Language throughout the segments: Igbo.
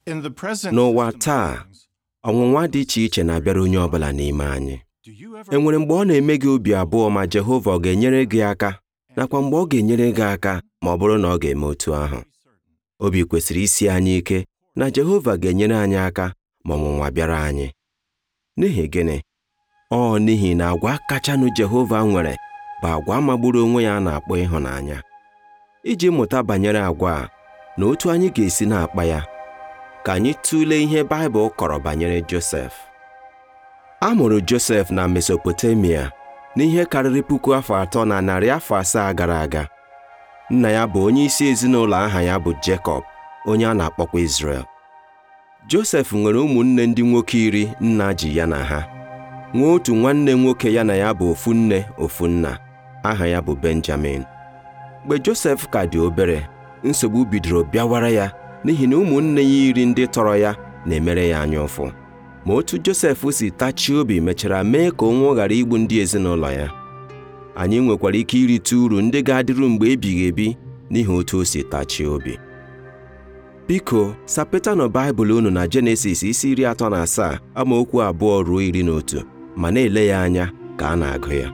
In the present N'ụwa system of taa, things, ọnwụnwa dị iche iche na-abịara onye ọbụla n'ime anyị do you ever e nwere mgbe ọ na-eme gị obi abụọ ma Jehova ọ ga-enyere gị aka nakwa mgbe ọ ga-enyere gị aka ma ọ bụrụ na ọ ga-eme otu ahụ obi kwesịrị isi anyị ike na Jehova ga-enyere anyị aka ma ọnwụnwa bịara anyị n'ihi gịnị ọ n'ihi na agwa kachanụ Jehova nwere bụ agwa magburu onwe ya a na-akpọ ịhụnanya iji mụta banyere agwa a na otu anyị ga-esi na-akpa ya ka anyị tụlee ihe Baịbụl kọrọ banyere Josef a mụrụ Josef na Mesopotamia n'ihe karịrị puku afọ atọ na narị afọ asaa gara aga nna ya bụ onye isi ezinụlọ aha ya bụ Jekọb onye a na-akpọkwa Izrel Josef nwere ụmụnne ndị nwoke iri nna ji ya na ha nwee otu nwanne nwoke ya na ya bụ ofu nne ofu nna aha ya bụ Benjamin mgbe Josef ka dị obere nsogbu bidoro bịawara ya n'ihi na ụmụnne ya iri ndị tọrọ ya na-emere ya anya ụfụ ma otu Josef si tachie obi mechara mee ka ụnwụ ghara igbu ndị ezinụlọ ya anyị nwekwara ike irite uru ndị ga-adịru mgbe ebighị ebi n'ihi otu o si tachie obi biko sapetanụ Baịbụl unu na Jenesis isi iri atọ na asaa amaokwu abụọ ruo iri na otu ma na-ele ya anya ka a na-agụ ya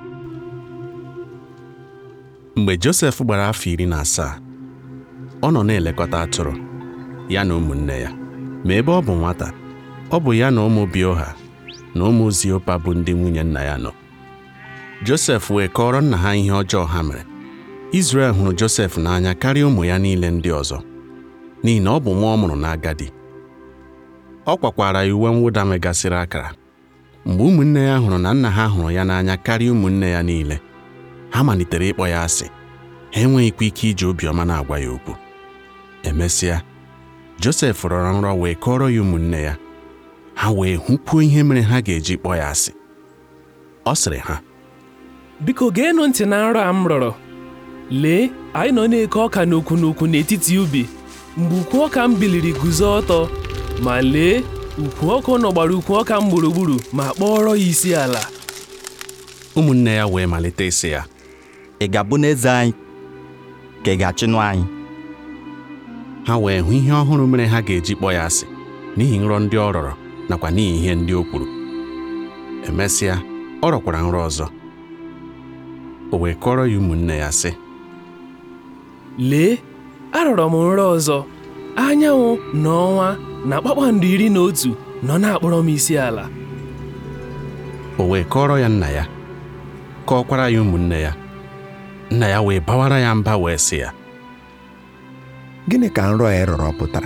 mgbe Josef gbara afọ iri na asaa ọ nọ na-elekọta atụrụ ya na ụmụnne ya ma ebe ọ bụ nwata ọ bụ ya na ụmụ Bioha na ụmụ Ziopa bụ ndị nwunye nna ya nọ Josef wee kọrọ nna ha ihe ọjọọ ha mere Izrel hụrụ Josef n'anya karịa ụmụ ya niile ndị ọzọ n'ihi na ọ bụ nwa ọ mụrụ n'agadi ọ kwakwara ya uwe mwụda megasịrị akara mgbe ụmụnne ya hụrụ na nna ha hụrụ ya n'anya karịa ụmụnne ya niile ha malitere ịkpọ ya asị ha enweghịkwa ike iji obiọma na-agwa ya okwu emesịa Josef rọrọ nrọ wee kọrọ ya ụmụnne ya ha wee hụkwuo ihe mere ha ga-eji kpọọ ya asị ọ sịrị ha biko geenụ ntị na nrọ a m rọrọ lee anyị nọ na-eke ọka n'okwu n'okwu n'etiti ubi mgbe ukwu ọka m biliri guzo ọtọ ma lee ukwu ọkụ nọ gbara ukwu ọka m gburugburu ma kpọrọ ya isi ala ụmụnne ya wee malite ịsị ya ị ga-abụ n'eze anyị ka ị ga-achịnụ anyị ha wee hụ ihe ọhụrụ mere ha ga-eji kpọọ ya asị n'ihi nrọ ndị ọ rọrọ nakwa n'ihi ihe ndị o kwuru emesịa ọ rọkwara nrọ ọzọ o wee kọrọ ya ụmụnne ya sị lee arọrọ m nrọ ọzọ anyanwụ na ọnwa na kpakpando iri na otu nọ na-akpọrọ m isi ala o wee kọrọ ya nna ya kọọkwara ya ụmụnne ya nna ya wee bawara ya mba wee sị ya gịnị ka nrọ a ị rọrọ pụtara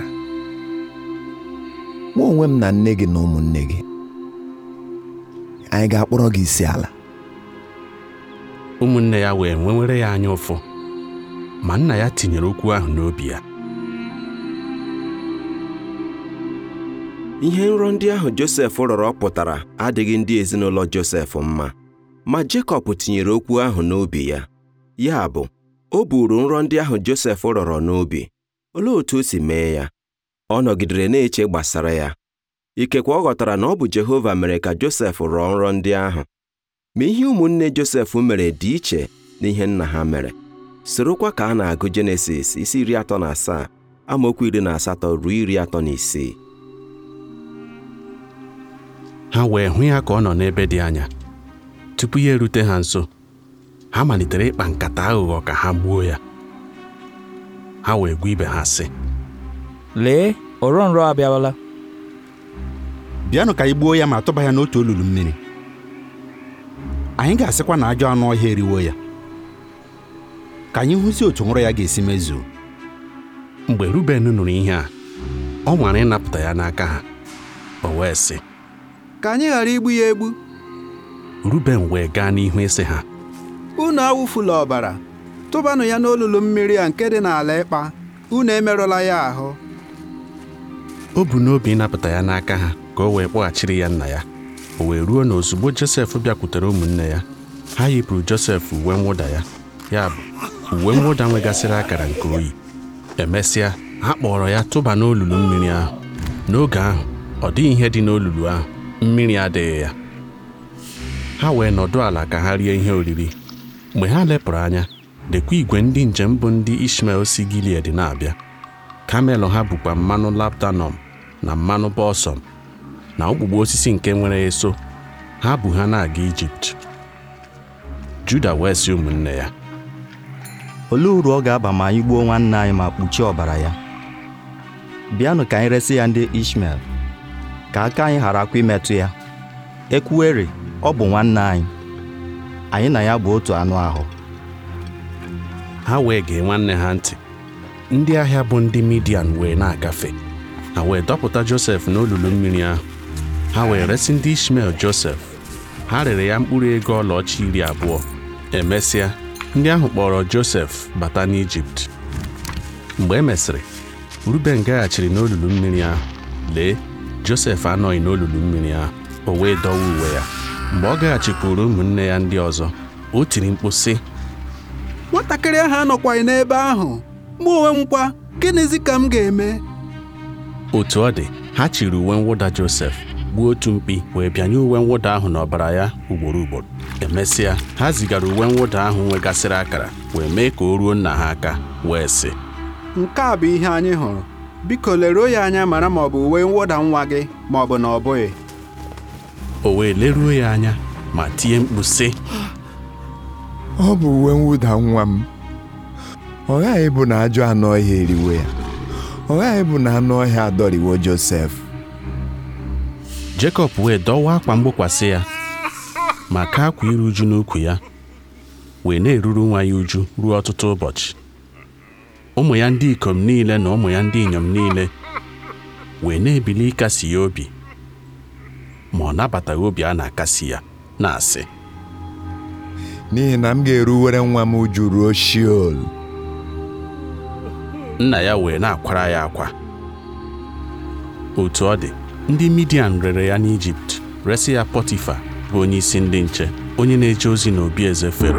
mụ onwe m na nne gị na ụmụnne gị anyị ga-akpọrọ gị isi ala ụmụnne ya wee nwewere ya anya ụfụ ma nna ya tinyere okwu ahụ n'obi ya ihe nrọ ndị ahụ Josef rọrọ pụtara adịghị ndị ezinụlọ Josef mma ma Jekọb tinyere okwu ahụ n'obi ya ya bụ o buru nrọ ndị ahụ Josef rọrọ n'obi olee otu o si mee ya ọ nọgidere na-eche gbasara ya ikekwe ọ ghọtara na ọ bụ Jehova mere ka Josef rọọ nrọ ndị ahụ ma ihe ụmụnne Josef mere dị iche na ihe nna ha mere sorokwa ka a na-agụ Jenesis isi iri atọ na asaa amaokwu iri na asatọ ruo iri atọ na isii ha wee hụ ya ka ọ nọ n'ebe dị anya tupu ya erute ha nso ha malitere ịkpa nkata aghụghọ ka ha gbuo ya ha wee gwa ibe ha sị lee ọrọ nrọ abịawala bịanụ ka anyị gbuo ya ma tụba ya n'otu olulu mmiri anyị ga-asịkwa na ajọ anụ ọhịa eriwo ya ka anyị hụzi otu nrọ ya ga-esi mezuo mgbe Ruben nụrụ ihe a ọ nwara ịnapụta ya n'aka ha o wee sị ka anyị ghara igbu ya egbu Ruben wee gaa n'ihu ịsị ha unu awụfula ọbara tụbanụ ya n'olulu mmiri a nke dị n'ala ịkpa unu emerụla ya ahụ o bu n'obi ịnapụta ya n'aka ha ka o wee kpọghachiri ya nna ya o wee ruo na ozugbo Josef bịakwutere ụmụnne ya ha yipụrụ Josef uwe mwụda ya ya bụ uwe mwụda nwegasịrị akara nke oyi emesịa ha kpọrọ ya tụba n'olulu mmiri ahụ n'oge ahụ ọ dịghị ihe dị n'olulu ahụ mmiri adịghị ya ha wee nọdụ ala ka ha rie ihe oriri mgbe ha lepụrụ anya lekwa igwe ndị njem bụ ndị Ishmael si Gilead na-abịa kamel ha bụkwa mmanụ laptanọm na mmanụ bọsọm na okpukpu osisi nke nwere eso ha bu ha na-aga ijipt juda wee sị ụmụnne ya olee uru ọ ga-aba ma anyị gbuo nwanne anyị ma kpuchie ọbara ya bịanụ ka anyị resị ya ndị ishmel ka aka anyị gharakwa imetụ ya ekwuere ọ bụ nwanne anyị anyị na ya bụ otu anụ ahụ ha wee gee nwanne ha ntị ndị ahịa bụ ndị midian wee na-agafe ha wee dọpụta josef n'olulu mmiri ahụ ha wee resị ndị ishmel josef ha rere ya mkpụrụ ego ọlaọcha iri abụọ emesịa ndị ahụ kpọrọ josef bata n'ijipt mgbe e mesịrị ruben gaghachiri n'olulu mmiri ahụ lee josef anọghị n'olulu mmiri ahụ o wee dọwa uwe ya mgbe ọ gaghachikwuru ụmụnne ya ndị ọzọ o tiri mkpu sị nwatakịrị ahụ anọkwaghị n'ebe ahụ mụ onwe m kwa gịnịzi ka m ga-eme otu ọ dị ha chiri uwe mwụda josef gbuo otu mkpi wee bịanye uwe mwụda ahụ n'ọbara ya ugboro ugboro emesịa ha zigara uwe mwụda ahụ nwegasịrị akara wee mee ka o ruo nna ha aka wee sị nke a bụ ihe anyị hụrụ biko leruo ya anya mara ma ọ bụ uwe mwụda nwa gị ma ọ bụ na ọ bụghị o wee leruo ya anya ma tie mkpu sị ọ bụ uwe mwụda nwa m ọ ghaghị ịbụ na ajọ anụ ọhịa eriwo ya ọ ghaghị ịbụ na anụ ọhịa adọriwo Josef Jekọb wee dọwa akwa mgbokwasị ya ma ka akwa iru uju n'ukwu ya wee na-eruru nwa ya uju ruo ọtụtụ ụbọchị ụmụ ya ndị ikom niile na ụmụ ya ndị inyom niile wee na-ebili ịkasi ya obi ma ọ nabataghị obi a na-akasi ya na-asị n'ihi na m ga-eruwere nwa m uju ruo Sheol nna ya wee na-akwara ya akwa otu ọ dị ndị midian rere ya n'ijipt resị ya pọtifa bụ onye isi ndị nche onye na-eje ozi n'obi eze fero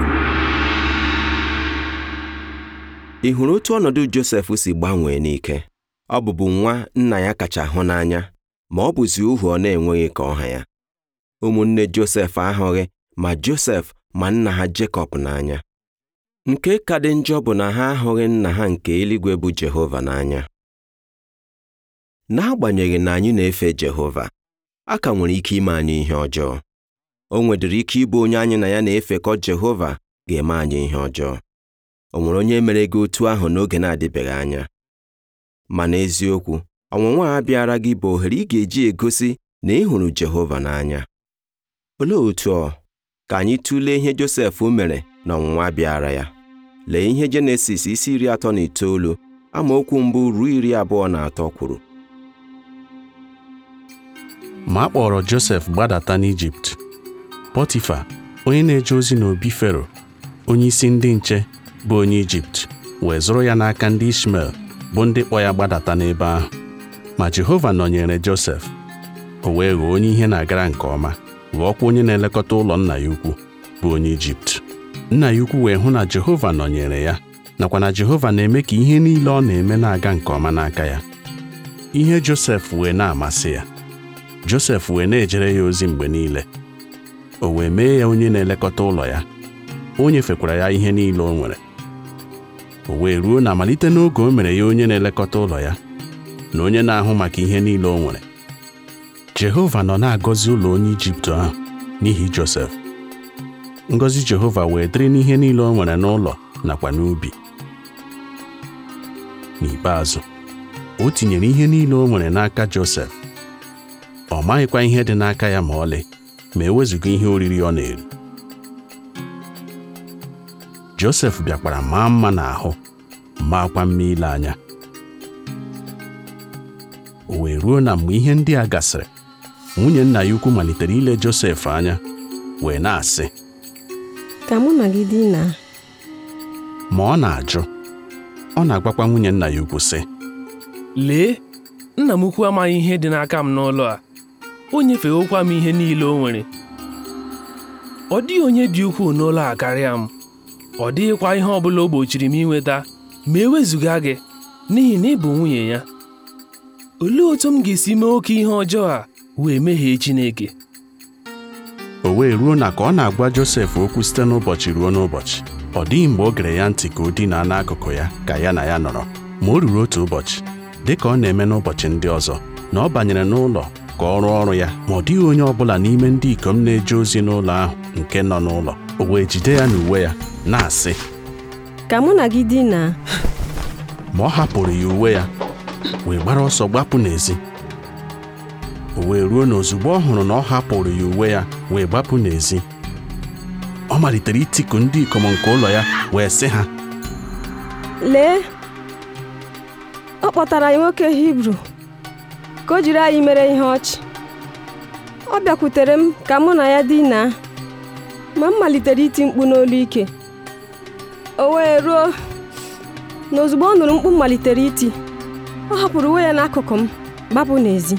ị hụrụ otu ọnọdụ Josef si gbanwee n'ike ọ bụbu nwa nna ya kacha hụ n'anya ma ọ bụzi ohu ọ na-enweghị ka ọha ya ụmụnne Josef ahụghị ma Josef ma nna ha Jekọb n'anya nke ka dị njọ bụ na ha ahụghị nna ha nke eluigwe bụ Jehova n'anya n'agbanyeghị na anyị na-efe Jehova a ka nwere ike ime anyị ihe ọjọọ o nwedịrị ike ịbụ onye anyị na ya na-efekọ Jehova ga-eme anyị ihe ọjọọ o nwere onye mere gị otu ahụ n'oge na-adịbeghị anya ma n'eziokwu ọnwụnwa a bịara gị bụ ohere ị ga-eji egosi na ị hụrụ Jehova n'anya olee otu ọ ka anyị tụlee ihe Josef mere na ọnwụnwa bịara ya lee ihe Jenesis isi iri atọ na itoolu amaokwu mbụ ruo iri abụọ na atọ kwuru ma a kpọrọ Josef gbadata n'Ijipt Pọtifa onye na-eje ozi n'obi Fero onye isi ndị nche bụ onye Ijipt wee zụrụ ya n'aka ndị Ishmel bụ ndị kpọ ya gbadata n'ebe ahụ ma Jehova nọnyere Josef o wee ghọọ onye ihe na-agara nke ọma ghọọkwa onye na-elekọta ụlọ nna ya ukwu bụ onye Ijipt nna ya ukwu wee hụ na Jehova nọnyere ya nakwa na Jehova na-eme ka ihe niile ọ na-eme na-aga nke ọma n'aka ya ihe Josef wee na-amasị ya Josef wee na-ejere ya ozi mgbe niile o wee mee ya onye na-elekọta ụlọ ya o nyefekwara ya ihe niile o nwere o wee ruo na malite n'oge o mere ya onye na-elekọta ụlọ ya na onye na-ahụ maka ihe niile o nwere Jehova nọ na-agọzi ụlọ onye Ijipt ahụ n'ihi Josef ngọzi Jehova wee dịrị n'ihe niile o nwere n'ụlọ nakwa n'ubi n'ikpeazụ o tinyere ihe niile o nwere n'aka Josef ọ maghịkwa ihe dị n'aka ya ma ọlị ma ewezụga ihe oriri ọ na-eri Josef bịakwara maa mma n'ahụ maakwa mma ile anya o wee ruo na mgbe ihe ndị a gasịrị nwunye nna ya ukwu malitere ile Josef anya wee na-asị ka mụ na gị dinaa ma ọ na-ajụ ọ na-agwakwa nwunye nna ya ukwu sị lee nna m ukwu amaghị ihe dị n'aka m n'ụlọ a o nyefewokwa m ihe niile o nwere ọ dịghị onye dị ukwuu n'ụlọ a karịa m ọ dịghịkwa ihe ọ bụla o gbochiri m inweta ma ewezụga gị n'ihi na ị bụ nwunye ya olee otu m ga-esi mee oke ihe ọjọọ a wee meghee Chineke o wee ruo na ka ọ na-agwa Josef okwu site n'ụbọchị ruo n'ụbọchị ọ dịghị mgbe o gere ya ntị ka o dinaa n'akụkụ ya ka ya na ya nọrọ ma o ruru otu ụbọchị dị ka ọ na-eme n'ụbọchị ndị ọzọ na ọ banyere n'ụlọ ka ọ rụọ ọrụ ya ma ọ dịghị onye ọbụla n'ime ndị ikom na-eje ozi n'ụlọ ahụ nke nọ n'ụlọ o wee jide ya n'uwe ya na-asị ka mụ na gị dinaa ma ọ hapụrụ ya uwe ya wee gbara ọsọ gbapụ n'ezi o wee ruo na ozugbo ọ hụrụ na ọ hapụrụ ya uwe ya wee gbapụ n'ezi ọ malitere itiku ndị ikom nke ụlọ ya wee sị ha lee ọ kpọtara anyị nwoke hibru ka o jiri anyị mere ihe ọchị ọ bịakwutere m ka mụ na ya dinaa ma m malitere iti mkpu n'olu ike o wee ruo na ozugbo ọ nụrụ mkpu m malitere iti ọ hapụrụ uwe ya n'akụkụ m gbapụ n'ezi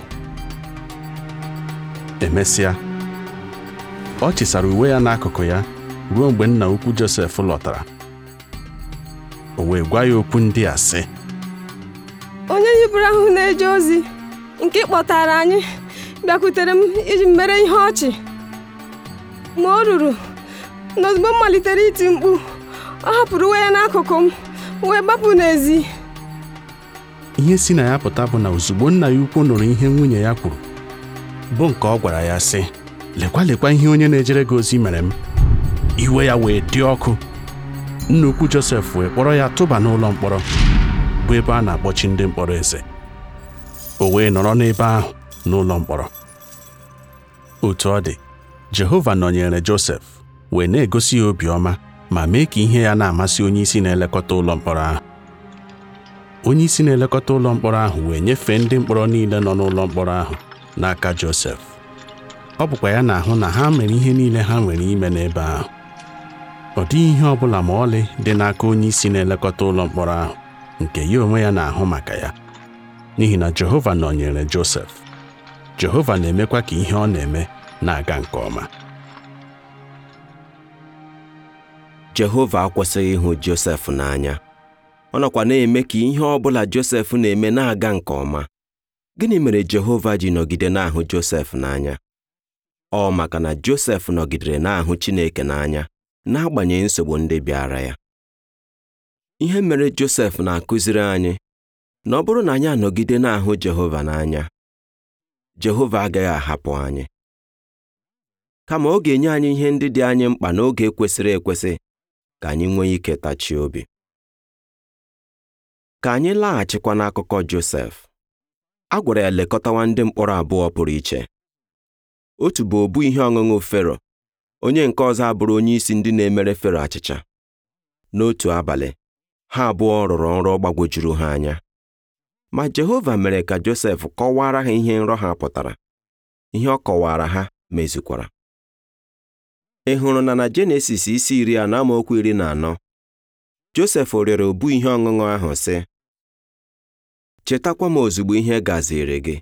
emesịa ọ chịsara uwe ya n'akụkụ ya ruo mgbe nna ukwu Josef lọtara o wee gwa ya okwu ndị a sị onye hibru ahụ na-eje ozi nke kpọtara anyị bịakwutere m iji m mere ihe ọchị ma o ruru na ozugbo m malitere iti mkpu ọ hapụrụ uwe ya n'akụkụ m wee gbapụ n'ezi ihe si na ya pụta bụ na ozugbo nna ya ukwu nụrụ ihe nwunye ya kwuru bụ nke ọ gwara ya sị lekwa lekwa ihe onye na-ejere gị ozi mere m iwe ya wee dị ọkụ nna ukwu Josef wee kpọrọ ya tụba n'ụlọ mkpọrọ bụ ebe a na-akpọchi ndị mkpọrọ eze o wee nọrọ n'ebe ahụ n'ụlọ mkpọrọ otu ọ dị Jehova nọnyere Josef wee na-egosi ya obiọma ma mee ka ihe ya na-amasị onye isi na-elekọta ụlọ mkpọrọ ahụ onye isi na-elekọta ụlọ mkpọrọ ahụ wee nyefee ndị mkpọrọ niile nọ n'ụlọ mkpọrọ ahụ n'aka Josef ọ bụkwa ya na-ahụ na ha mere ihe niile ha nwere ime n'ebe ahụ ọ dịghị ihe ọ bụla ma ọlị dị n'aka onye isi na-elekọta ụlọ mkpọrọ ahụ nke ya onwe ya na-ahụ maka ya n'ihi na Jehova nọnyere Josef Jehova na-emekwa ka ihe ọ na-eme na-aga nke ọma Jehova akwụsịghị ịhụ Josef n'anya ọ nọkwa na-eme ka ihe ọ bụla Josef na-eme na-aga nke ọma gịnị mere Jehova ji nọgide na-ahụ Josef n'anya ọ maka na Josef nọgidere na-ahụ Chineke n'anya n'agbanyeghị nsogbu ndị bịara ya ihe mere Josef na-akụziri anyị na ọ bụrụ na anyị anọgide na-ahụ Jehova n'anya Jehova agaghị ahapụ anyị kama ọ ga-enye anyị ihe ndị dị anyị mkpa n'oge kwesịrị ekwesị ka anyị nwee ike tachie obi ka anyị laghachikwa n'akụkọ Josef a gwara ya lekọtawa ndị mkpọrọ abụọ pụrụ iche otu bụ obu ihe ọṅụṅụ Fero onye nke ọzọ abụrụ onye isi ndị na-emere Fero achịcha n'otu abalị ha abụọ rụrụ nrọ gbagwojuru ha anya ma Jehova mere ka Josef kọwara ha ihe nrọ ha pụtara ihe ọ kọwara ha mezukwara ị hụrụ na na Jenesis isi iri anọ amaokwu iri na anọ Josef rịọrọ obu ihe ọṅụṅụ ahụ sị chetakwa m ozugbo ihe gaziri gị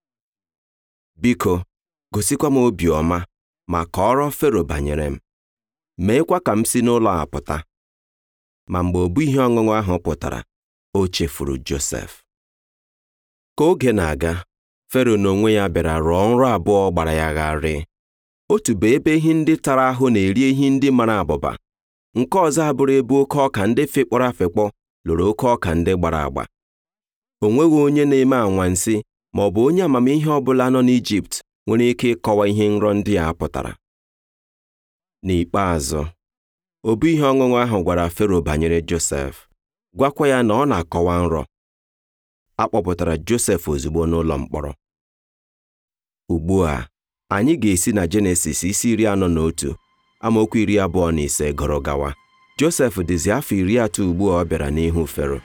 biko gosikwa m obiọma ma kọọrọ Fero banyere m meekwa ka m si n'ụlọ a pụta ma mgbe obu ihe ọṅụṅụ ahụ pụtara o chefuru Josef ka oge na-aga Fero n'onwe ya bịara rụọ nrọ abụọ gbara ya gharịị otu bụ ebe ehi ndị tara ahụ na-eri ehi ndị mara abụba nke ọzọ abụrụ ebe oke ọka ndị fekpọrọ afekpọ lụrụ oke ọka ndị gbara agba o nweghị onye na-eme anwansi ma ọ bụ onye amamihe ọ bụla nọ n'Ijipt nwere ike ịkọwa ihe nrọ ndị a pụtara n'ikpeazụ obu ihe ọṅụṅụ ahụ gwara Fero banyere Josef gwakwa ya na ọ na-akọwa nrọ a kpọpụtara Josef ozugbo n'ụlọ mkpọrọ ugbu a anyị ga-esi na Jenesis isi iri anọ na otu amaokwu iri abụọ na ise gụrụ gawa Josef dịzi afọ iri atọ ugbu a ọ bịara n'ihu Fero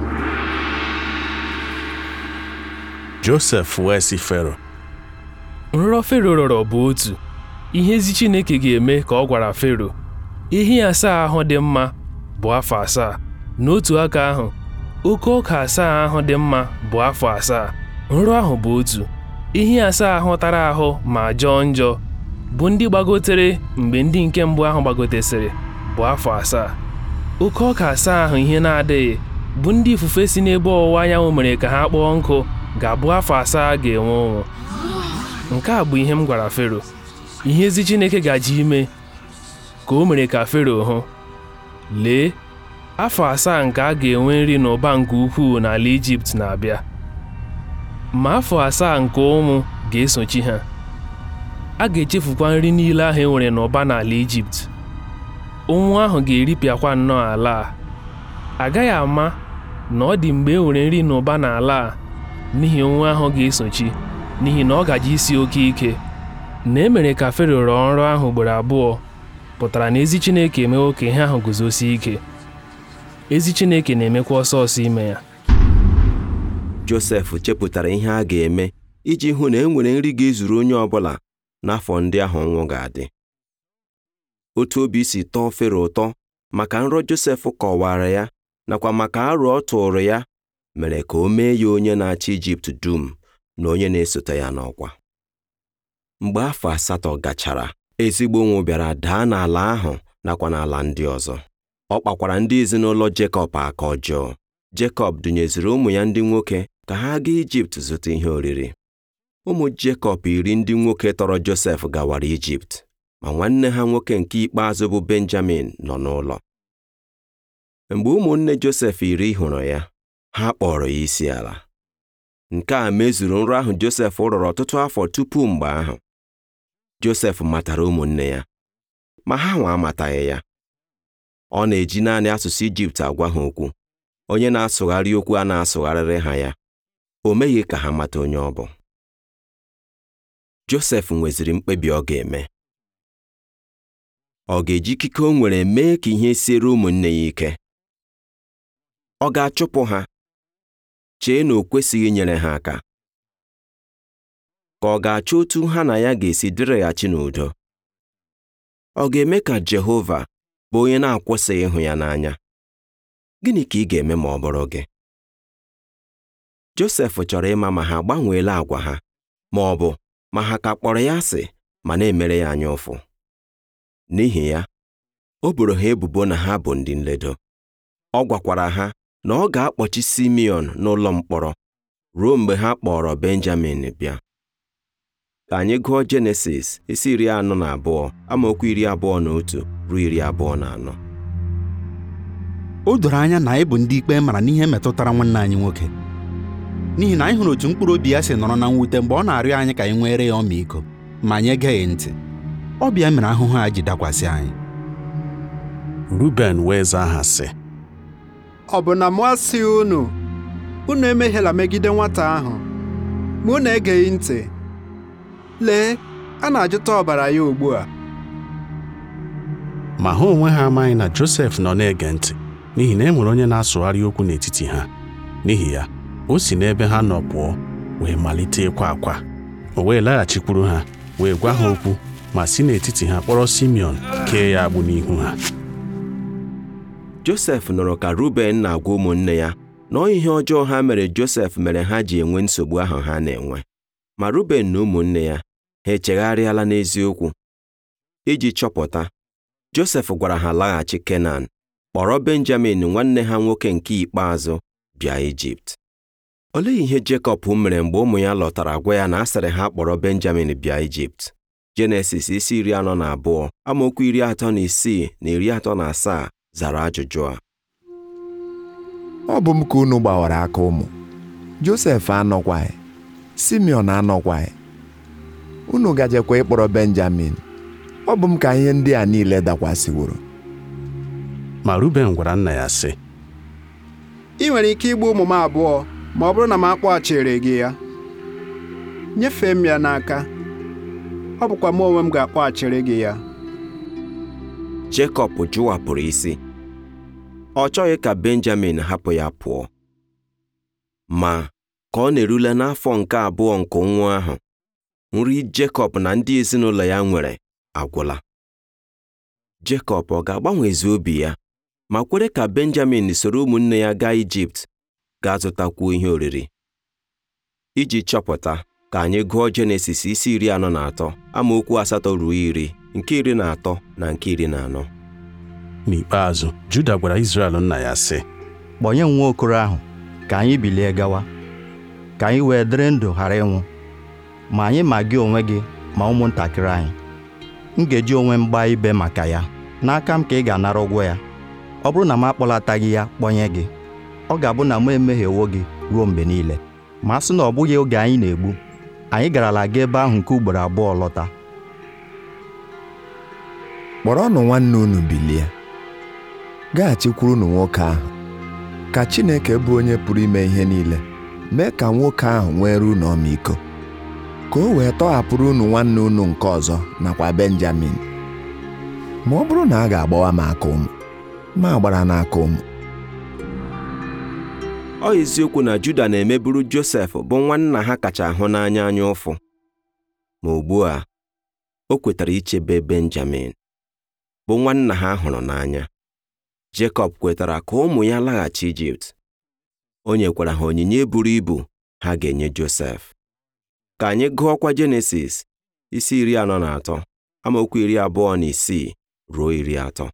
Josef wee sị Fero nrọ Fero rọrọ bụ otu ihe ezi Chineke ga-eme ka ọ gwara Fero ehi asaa ahụ dị mma bụ afọ asaa n'otu aka ahụ oke ọka asaa ahụ dị mma bụ afọ asaa nrọ ahụ bụ otu ehi asaa ahụ tara ahụ ma jọọ njọ bụ ndị gbagotere mgbe ndị nke mbụ ahụ gbagotesịrị bụ afọ asaa oke ọka asaa ahụ ihe na-adịghị bụ ndị ifufe si n'ebe ọwụwa anyanwụ mere ka ha kpọọ nkụ ga-abụ afọ asaa ga-enwe ụnwụ nke a bụ ihe m gwara Fero ihe ezi Chineke gaji ime ka o mere ka Fero hụ lee afọ asaa nke a ga-enwe nri n'ụba nke ukwuu n'ala Ijipt na-abịa ma afọ asaa nke ụmụ ga-esochi ha a ga-echefukwa nri niile ahụ e nwere n'ụba n'ala Ijipt ụnwụ ahụ ga-eripịakwa nnọọ ala a agaghị ama na ọ dị mgbe e nwere nri n'ụba n'ala a n'ihi ụnwụ ahụ ga-esochi n'ihi na ọ gaji isi oke ike na e mere ka Fero rọọ nrọ ahụ ugboro abụọ pụtara na ezi Chineke emewo ka ihe ahụ guzosie ike ezi Chineke na-emekwa ọsọ ọsọ ime ya Josef chepụtara ihe a ga-eme iji hụ na e nwere nri ga-ezuru onye ọbụla n'afọ ndị ahụ ọnwụ ga-adị otu obi si tọọ Fero ụtọ maka nrọ Josef kọwara ya nakwa maka aro ọ tụrụ ya mere ka o mee ya onye na-achị Ijipt dum na onye na-esote ya n'ọkwa mgbe afọ asatọ gachara ezigbo ụnwụ bịara daa n'ala ahụ nakwa n'ala ndị ọzọ ọ kpakwara ndị ezinụlọ Jekọb aka ọjọọ Jekọb dụnyeziri ụmụ ya ndị nwoke ka ha gaa Ijipt zụta ihe oriri ụmụ Jekọb iri ndị nwoke tọrọ Josef gawara Ijipt ma nwanne ha nwoke nke ikpeazụ bụ Benjamin nọ n'ụlọ mgbe ụmụnne Josef iri hụrụ ya ha kpọrọ ya isi ala nke a mezuru nrọ ahụ Josef rọrọ ọtụtụ afọ tupu mgbe ahụ Josef matara ụmụnne ya ma ha nwa amataghị ya ọ na-eji naanị asụsụ Ijipt agwa ha okwu onye na-asụgharị okwu a na-asụgharịrị ha ya o meghị ka ha mata onye ọ bụ Josef nweziri mkpebi ọ ga-eme ọ ga-eji ikike o nwere mee ka ihe siere ụmụnne ya ike ọ ga-achụpụ ha chee na o kwesịghị inyere ha aka ka ọ ga-achọ otu ha na ya ga-esi dịrịghachi n'udo ọ ga-eme ka Jehova bụ onye na-akwụsịghị ịhụ ya n'anya gịnị ka ị ga-eme ma ọ bụrụ gị Josef chọrọ ịma ma ha gbanweela agwa ha ma ọ bụ ma ha ka kpọrọ ya asị ma na-emere ya anya ụfụ n'ihi ya o boro ha ebubo na ha bụ ndị nledo ọ gwakwara ha na ọ ga-akpọchi Simeon n'ụlọ mkpọrọ ruo mgbe ha kpọrọ Benjamin bịa ka anyị gụọ Jenesis isi iri anọ na abụọ amaokwu iri abụọ na otu ruo iri abụọ na anọ o doro anya na anyị bụ ndị ikpe mara n'ihe metụtara nwanne anyị nwoke n'ihi na anyị hụrụ otu mkpụrụ obi ya si nọrọ na mwute mgbe ọ na-arịọ anyị ka anyị nwere ya ọmịiko ma anyị egeghị ntị ọbịa mere ahụhụ a ji dakwasị anyị Ruben wee zaa ha sị ọ bụ na mụ asị unu unu emehiela megide nwata ahụ ma unu egeghị ntị lee a na-ajụta ọbara ya ugbu a ma ha onwe ha amaghị na Josef nọ na-ege ntị n'ihi na e nwere onye na-asụgharị okwu n'etiti ha n'ihi ya o si n'ebe ha nọ pụọ wee malite ịkwa akwa o wee laghachikwuru ha wee gwa ha okwu ma si n'etiti ha kpọrọ Simeon kee ya agbụ n'ihu ha Josef nụrụ ka Ruben na-agwa ụmụnne ya na ọ ihe ọjọọ ha mere Josef mere ha ji enwe nsogbu ahụ ha na-enwe ma Ruben na ụmụnne ya ha echegharịala n'eziokwu iji chọpụta Josef gwara ha laghachi Kenan kpọrọ Benjamin nwanne ha nwoke nke ikpeazụ bịa Ijipt olee ihe Jekọb mere mgbe ụmụ ya lọtara gwa ya na a sịrị ha kpọrọ Benjamin bịa Ijipt Jenesis isi iri anọ na abụọ amaokwu iri atọ na isii na iri atọ na asaa zara ajụjụ a ọ bụ m ka unu gbawara aka ụmụ Josef anọkwaghị Simeon anọkwaghị unu gajekwa ịkpọrọ Benjamin ọ bụ m ka ihe ndị a niile dakwasịworo ma Ruben gwara nna ya sị ị nwere ike igbu ụmụ m abụọ ma ọ bụrụ na m akpọghachiri gị ya nyefee m ya n'aka ọ bụkwa m onwe m ga-akpọghachiri gị ya Jekọb jụwapụrụ isi ọ chọghị ka Benjamin hapụ ya pụọ ma ka ọ na-erule n'afọ nke abụọ nke nwa ahụ nri Jekọb na ndị ezinụlọ ya nwere agwụla Jekọb ọ ga-agbanwezi obi ya ma kwere ka Benjamin soro ụmụnne ya gaa Ijipt gaa zụtakwuo ihe oriri iji chọpụta ka anyị gụọ Jenesis isi iri anọ na atọ amaokwu asatọ ruo iri nke iri na atọ na nke iri na anọ n'ikpeazụ Juda gwara Izrel nna ya sị kpọnye m nwa okoro ahụ ka anyị bilie gawa ka anyị wee dịrị ndụ ghara ịnwụ ma anyị ma gị onwe gị ma ụmụntakịrị anyị m ga-eji onwe m gbaa ibe maka ya n'aka m ka ị ga-anara ụgwọ ya ọ bụrụ na m akpọlataghị ya kpọnye gị ọ ga-abụ na m emehiewo gị ruo mgbe niile ma a sị na ọ bụghị oge anyị na-egbu anyị garala aga ebe ahụ nke ugboro abụọ lọta kpọrọnụ nwanne unu bilie gaghachikwurunụ nwoke ahụ ka Chineke bụ onye pụrụ ime ihe niile mee ka nwoke ahụ nwere unu ọmịiko ka o wee tọhapụrụ unu nwanne unu nke ọzọ nakwa Benjamin ma ọ bụrụ na a ga-agbawa m aka ụmụ ma agbara n'aka ụmụ ọ eziokwu na Juda na-emeburu Josef bụ nwanna ha kacha ahụ n'anya anya ụfụ ma ugbu a o kwetara ichebe Benjamin bụ nwanna ha hụrụ n'anya Jekọb kwetara ka ụmụ ya laghachi Ijipt o nyekwara ha onyinye buru ibu ha ga-enye Josef ka anyị gụọkwa Jenesis isi iri anọ na atọ amaokwu iri abụọ na isii ruo iri atọ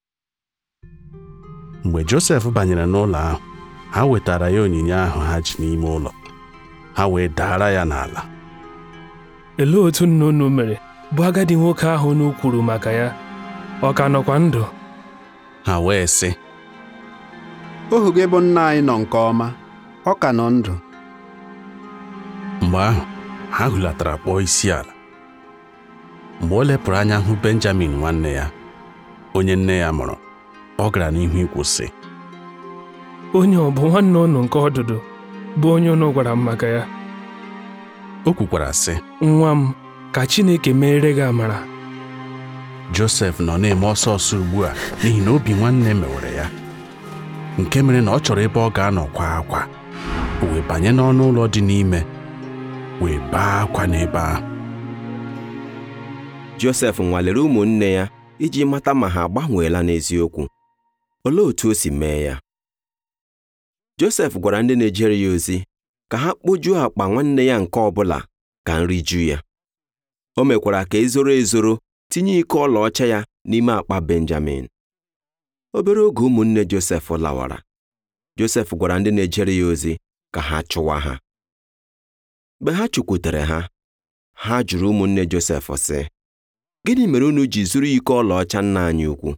mgbe Josef banyere n'ụlọ ahụ ha wetara ya onyinye ahụ ha ji n'ime ụlọ ha wee daara ya n'ala Olee otu nna unu mere bụ agadi nwoke ahụ unu kwuru maka ya ọ ka nọkwa ndụ ha wee sị ohu gị bụ nna anyị nọ nke ọma ọ ka nọ ndụ mgbe ahụ ha hulatara kpọọ isi ala mgbe o lepụrụ anya hụ Benjamin nwanne ya onye nne ya mụrụ ọ gara n'ihu ikwu sị onye ọ bụ nwanne unu nke ọdụdụ bụ onye unu gwara m maka ya o kwukwara sị nwa m ka Chineke meere gị amara Josef nọ na-eme ọsọ ọsọ ugbu a n'ihi na obi nwanne mewere ya nke mere na ọ chọrọ ebe ọ ga-anọ kwa akwa o wee banye n'ọnụ ụlọ dị n'ime wee baa akwa n'ebe ahụ Josef nwalere ụmụnne ya iji mata ma ha agbanweela n'eziokwu olee otu o si mee ya Josef gwara ndị na-ejere ya ozi ka ha kpojuo akpa nwanne ya nke ọbụla ka nri ju ya o mekwara ka ezoro ezoro tinye iko ọlaọcha ya n'ime akpa Benjamin obere oge ụmụnne Josef lawara Josef gwara ndị na-ejere ya ozi ka ha chụwa ha mgbe ha chụkwutere ha ha jụrụ ụmụnne Josef sị gịnị mere unu ji zuru iko ọlaọcha nna anyị ukwu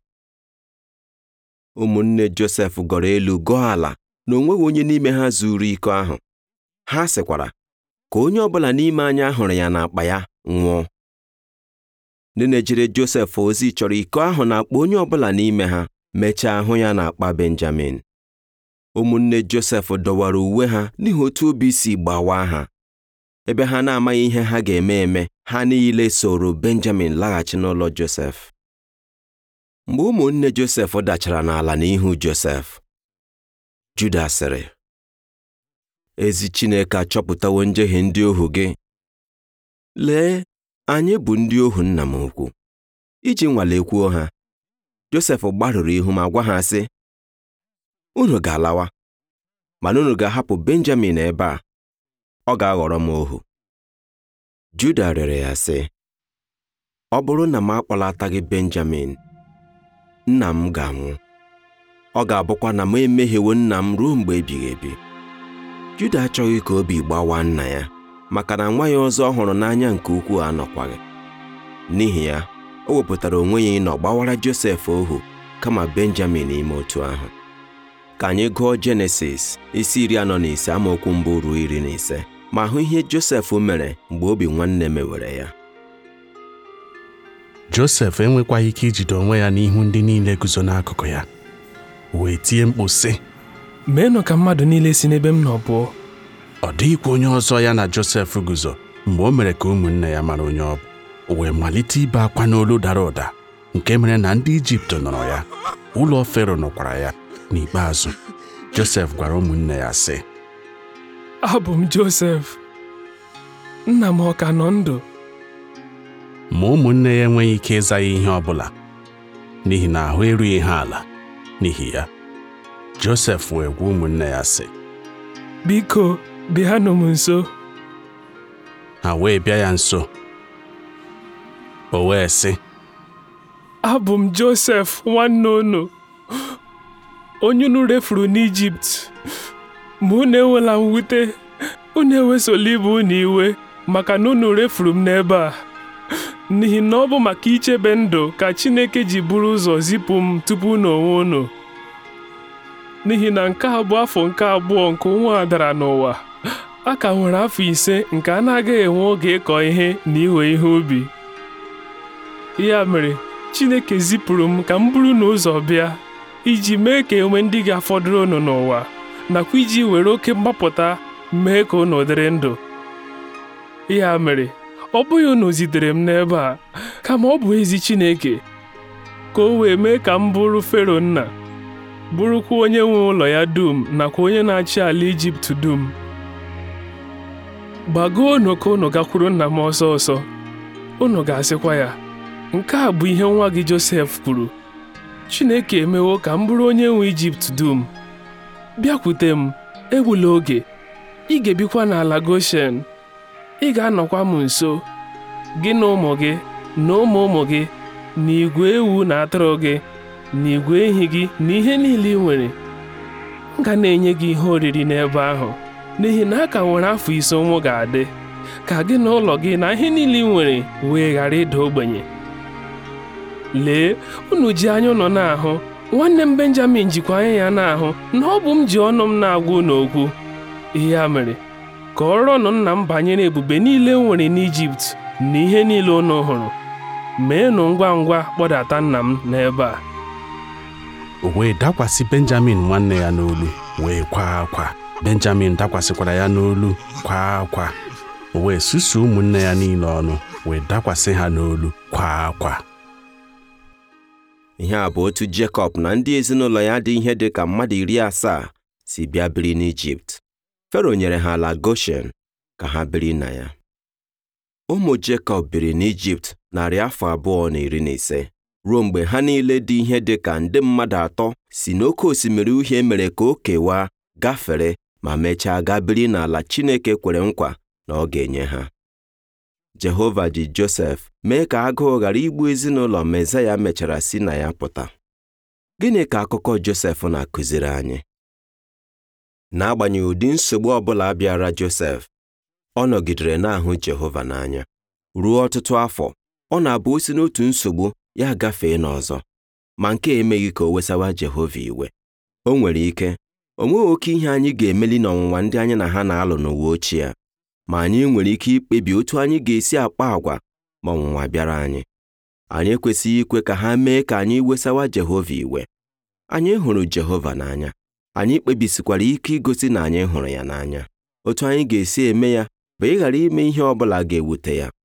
ụmụnne Josef gọrọ elu gọọ ala na onweghị onye n'ime ha zuru iko ahụ ha sịkwara ka onye ọbụla n'ime anyị ahụrụ ya n'akpa ya nwụọ ndị na-ejere Josef ozi chọrọ iko ahụ na akpa onye ọbụla n'ime ha mechaa hụ ya n'akpa Benjamin ụmụnne Josef dọwara uwe ha n'ihi otu obi si gbawaa ha ebe ha na-amaghị ihe ha ga-eme eme ha niile soro Benjamin laghachi n'ụlọ Josef mgbe ụmụnne Josef dachara n'ala n'ihu Josef Juda sịrị ezi Chineke achọpụtawo njehie ndị ohu gị lee anyị bụ ndị ohu nna m ukwu iji nwalekwuo ha Josef gbarụrụ ihu ma gwa ha sị unu ga-alawa mana unu ga-ahapụ Benjamin ebe a ọ ga-aghọrọ m ohu Juda rịọrọ ya sị ọ bụrụ na m akpọlataghị Benjamin nna m ga-anwụ ọ ga-abụkwa na m emehiewo nna m ruo mgbe ebighị ebi Juda achọghị ka obi gbawaa nna ya maka na nwa ya ọzọ ọ hụrụ n'anya nke ukwuu anọkwaghị n'ihi ya o wepụtara onwe ya ịnọ gbawara Josef ohu kama Benjamin ime otu ahụ ka anyị gụọ Jenesis isi iri anọ na ise amaokwu mbụ ruo iri na ise ma hụ ihe Josef mere mgbe obi nwanne mewere ya Josef enwekwaghị ike ijide onwe ya n'ihu ndị niile guzo n'akụkụ ya wee tie mkpu sị meenụ ka mmadụ niile si n'ebe m nọ pụọ ọ dịghịkwa onye ọzọ ya na Josef guzo mgbe o mere ka ụmụnne ya mara onye ọ bụ o wee malite ibe akwa n'olu dara ụda nke mere na ndị Ijipt nọrọ ya ụlọ Fero nọkwara ya n'ikpeazụ Josef gwara ụmụnne ya sị abụ m Josef nna m ọ ka nọ ndụ ma ụmụnne ya enweghị ike ịza ya ihe ọ bụla n'ihi na ahụ erughị ha ala n'ihi ya Josef wee gwa ụmụnne ya sị biko bịanụ m nso ha wee bịa ya nso o wee sị abụ m Josef nwanne unu onye unu refuru n'Ijipt ma unu ewela mwute unu ewesola ibe unu iwe maka na unu refuru m n'ebe a n'ihi na ọ bụ maka ichebe ndụ ka Chineke ji buru ụzọ zipụ m tupu unu onwe unu n'ihi na nke a bụ afọ nke abụọ nke ụnwa a dara n'ụwa a ka nwere afọ ise nke a na-agaghị enwe oge ịkọ ihe na iwe ihe ubi ya mere Chineke zipụrụ m ka m buru n'ụzọ bịa iji mee ka enwe ndị ga-afọdụrụ unu n'ụwa nakwa iji were oke mgbapụta mee ka unu dịrị ndụ ya mere ọ bụghị unu zitere m n'ebe a kama ọ bụ ezi Chineke ka o wee mee ka m bụrụ Fero nna bụrụkwa onye nwe ụlọ ya dum nakwa onye na-achị ala Ijipt dum gbagoonu ka unu gakwuru nna m ọsọ ọsọ unu ga-asịkwa ya nke a bụ ihe nwa gị Josef kwuru Chineke emewo ka m bụrụ onye nwe Ijipt dum bịakwute m egbula oge ị ga-ebikwa n'ala Goshen ị ga-anọkwa m nso gị na ụmụ gị na ụmụ ụmụ gị na igwe ewu na atụrụ gị na igwe ehi gị na ihe niile ị nwere m ga na-enye gị ihe oriri n'ebe ahụ n'ihi na a ka nwere afọ ise ụmụ ga-adị ka gị na ụlọ gị na ihe niile ị nwere wee ghara ịda ogbenye lee unu ji anya ụnọ na-ahụ nwanne m Benjamin jikwa anya ya na-ahụ na ọ bụ m ji ọnụ m na-agwa unu okwu ya mere ka ọrọnụ nna m banyere ebube niile m nwere n'Ijipt na ihe niile unu hụrụ meenụ ngwa ngwa kpọdata nna m n'ebe a o wee dakwasị benjamin nwanne ya n'olu wee kwaa akwa benjamin dakwasịkwara ya n'olu kwaa akwa o wee susu ụmụnne ya niile ọnụ wee dakwasị ha n'olu kwaa akwa ihe a bụ otu Jekọb na ndị ezinụlọ ya dị ihe dị ka mmadụ iri asaa si bịa biri n'Ijipt Fero nyere ha ala Goshen ka ha biri na ya ụmụ Jekọb biri n'Ijipt narị afọ abụọ na iri na ise ruo mgbe ha niile dị ihe dị ka nde mmadụ atọ si n'oké osimiri uhie mere ka o kewaa gafere ma mechaa gaa biri n'ala Chineke kwere nkwa na ọ ga-enye ha Jehova ji Josef mee ka agụụ ghara igbu ezinụlọ Mezaya mechara si na ya pụta gịnị ka akụkọ Josef na-akụziri anyị n'agbanyeghị ụdị nsogbu ọbụla bịara Josef ọ nọgidere na-ahụ Jehova n'anya ruo ọtụtụ afọ ọ na-abụ o si n'otu nsogbu ya gafee n'ọzọ ma nke emeghị ka o wesawa Jehova iwe o nwere ike o nweghị oke ihe anyị ga-emeli n'ọnwụnwa ndị anyị na ha na-alụ n'ụwa ochie ma anyị nwere ike ikpebi otu anyị ga-esi akpa àgwà ma ọnwụnwa bịara anyị anyị ekwesịghị ikwe ka ha mee ka anyị wesawa Jehova iwe anyị hụrụ Jehova n'anya anyị kpebisikwara ike igosi na anyị hụrụ ya n'anya otu anyị ga-esi eme ya bụ ịghara ime ihe ọ bụla ga-ewute ya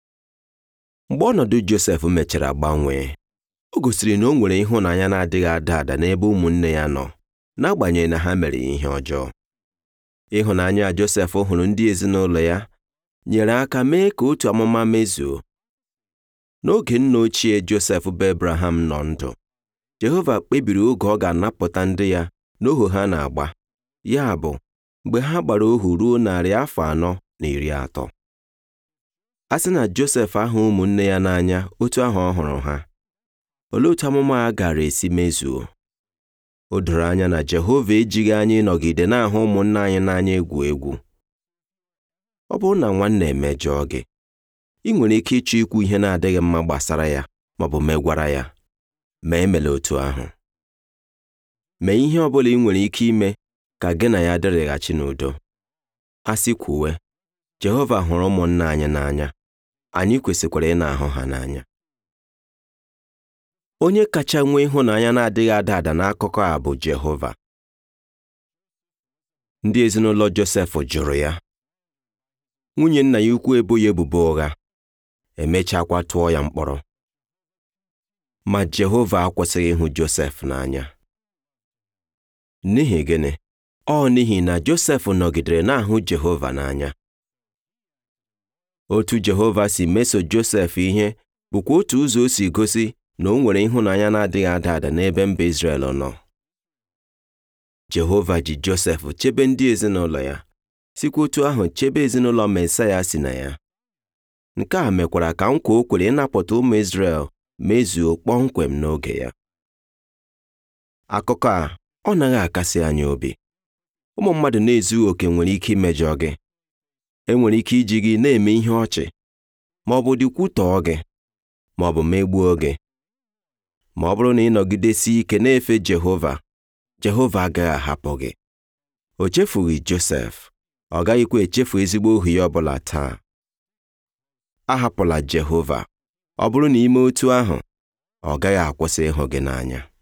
mgbe ọnọdụ Josef mechara gbanwee o gosiri na o nwere ịhụnanya na-adịghị ada ada n'ebe ụmụnne ya nọ n'agbanyeghị na ha mere ihe ọjọọ ịhụnanya Josef hụrụ ndị ezinụlọ ya nyere aka mee ka otu amụma mezuo n'oge nna ochie Josef bụ Abraham nọ ndụ Jehova kpebiri oge ọ ga-anapụta ndị ya n'ohu ha na-agba ya bụ mgbe ha gbara ohu ruo narị afọ anọ na iri atọ a sị na Josef ahụ ụmụnne ya n'anya otu ahụ ọ hụrụ ha olee otu amụma a gara esi mezuo o doro anya na Jehova ejighị anyị ịnọgide na-ahụ ụmụnne anyị n'anya egwu egwu ọ bụrụ na nwanne emejọọ gị ị nwere ike ịchọ ikwu ihe na-adịghị mma gbasara ya maọbụ megwara ya ma emela otu ahụ mee ihe ọ bụla ị nwere ike ime ka gị na ya dịrịghachi n'udo a sị kwuwe Jehova hụrụ ụmụnna anyị n'anya anyị kwesịkwara ị na-ahụ ha n'anya onye kacha nwee ịhụnanya na-adịghị ada ada n'akụkọ a bụ Jehova ndị ezinụlọ Josef jụrụ ya nwunye nna ya ukwu ebo ya ebubo ụgha emechakwa tụọ ya mkpọrọ ma Jehova akwụsịghị ịhụ Josef n'anya n'ihi gịnị ọ n'ihi na Josef nọgidere na-ahụ Jehova n'anya otu Jehova si meso Josef ihe bụkwa otu ụzọ o si gosi na o nwere ịhụnanya na-adịghị ada ada n'ebe mba Izrel nọ Jehova ji Josef chebe ndị ezinụlọ ya sikwa otu ahụ chebe ezinụlọ Mesaya si na ya nke a mekwara ka nkwa o kwere ịnapụta ụmụ Izrel mezuo kpọmkwem n'oge ya akụkọ a ọ naghị akasị anyị obi ụmụ mmadụ na-ezughị oke nwere ike imejọ gị enwere ike iji gị na-eme ihe ọchị ma ọ bụ dịkwutọọ gị ma ọ bụ megbuo gị ma ọ bụrụ na ị nọgidesi ike na-efe Jehova Jehova agaghị ahapụ gị o chefughị Josef ọ gaghịkwa echefu ezigbo ohu ya ọbụla taa ahapụla Jehova ọ bụrụ na ime otu ahụ ọ gaghị akwụsị ịhụ gị n'anya